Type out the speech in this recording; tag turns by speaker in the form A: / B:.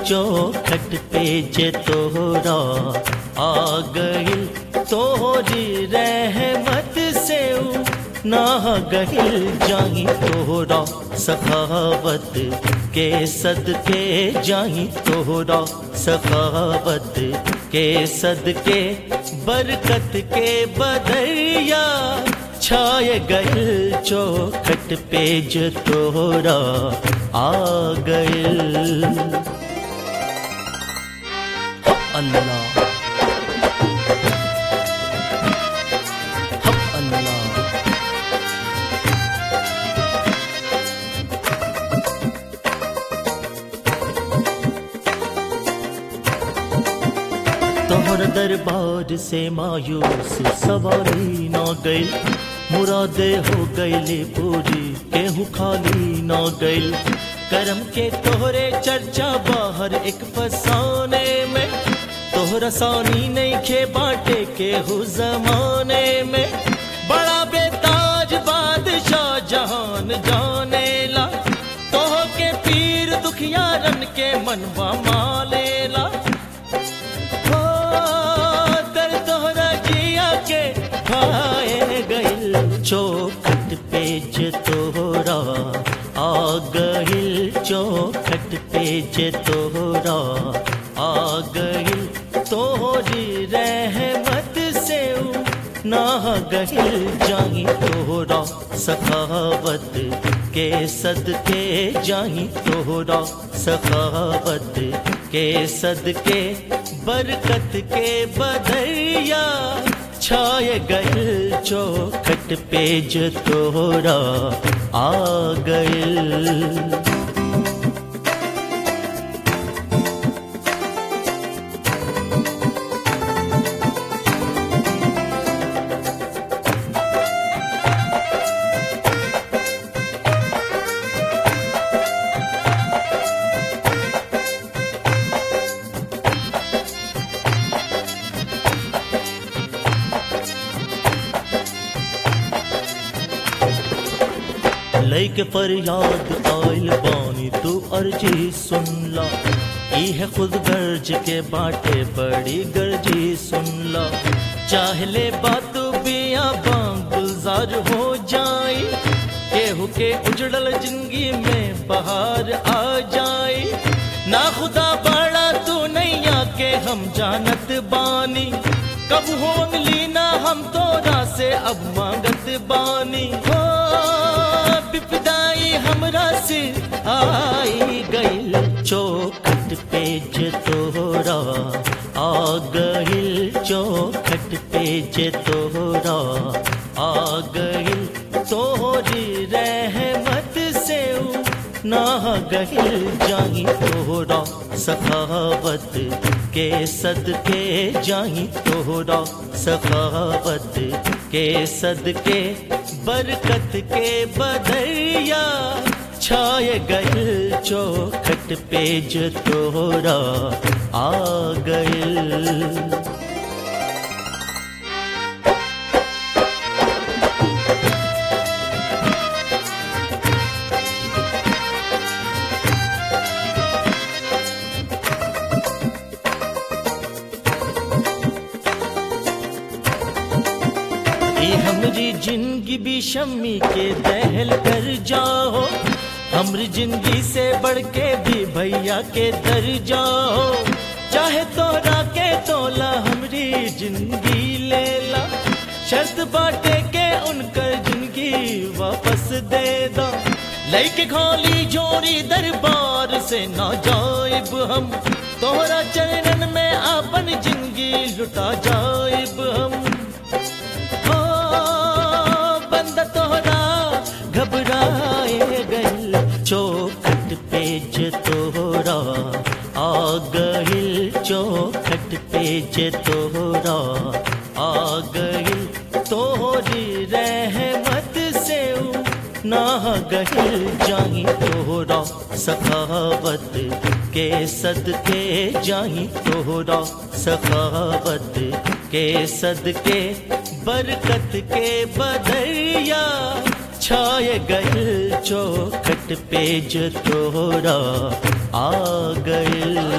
A: चौखट पे जे तोहरा आ गइल तोहरी रहमत से ऊ ना गहिल जाही तोहरा सखावत के सदके जाही तोहरा सखावत के सदके बरकत के बदरिया छाय गइल चौखट पे जो तोहरा आ गइल अल्लाह हप अल्लाह तोहर दरबार से मायूस सवारी न गई मुरादे हो गईले पूरी केहू खाली न गई करम के तोहरे चर्चा बाहर एक फसाने में तोहरा सानी नहीं खे बाटे के हु जमाने में बड़ा बेताज बादशाह जहान जाने ला तोह के पीर दुखियारन के मनवा मालेला हो दर तोहरा जिया के खाए गइल चौखट पे जे तोहरा आ गइल चौखट पे जे तोहरा आ गइल तोहरी रहमत से ऊ ना गहिल जाही तोहरा सखावत के सदके जाही तोहरा सखावत के सदके बरकत के बदरिया छाय गइल चौखट पे जो तोहरा आ गइल लैके फरियाद आइल बानी तू अर्जी सुनला ई है खुद गर्ज के बाटे बड़ी गर्जी सुनला चाहले बात बिया बांग गुलजार हो जाई केहू के उजड़ल जिंदगी में बहार आ जाई ना खुदा बड़ा तू नैया के हम जानत बानी कब हो मिली ना हम तोरा से अब मांगत बानी हो विपदाई हमरा से आई गइल चौखट पे जे तोहरा आ गइल चौखट पे जे तोहरा आ गइल तोहरी रहमत से ऊ ना गहिल जाही तोहरा सखावत के सदके जाही तोहरा सखावत के सदके बरकत के बदरिया छाय गइल चौखट पे जो तोहरा आ गइल ए हमरी जिंदगी भी शम्मी के दहल कर जाओ हमरी जिंदगी से बढ़ के भी भैया के दर जाओ चाहे तोरा के तोला हमरी जिंदगी ले ला शर्त बाटे के उनकर जिंदगी वापस दे दो लैके खोली जोड़ी दरबार से ना जाइब हम तोहरा चरणन में अपन जिंदगी लुटा जाइब हम ओ बंदा तोहरा घबराए गइल चौखट पे जे तोहरा आ गइल चौखट पे जे तोहरा आ गइल तोहरी रहमत से ऊ ना गहिल जाही तोहरा सखावत के सदके जाही तोहरा सखावत के सदके बरकत के बदरिया छाय गइल चौखट पे जो तोहरा आ गइल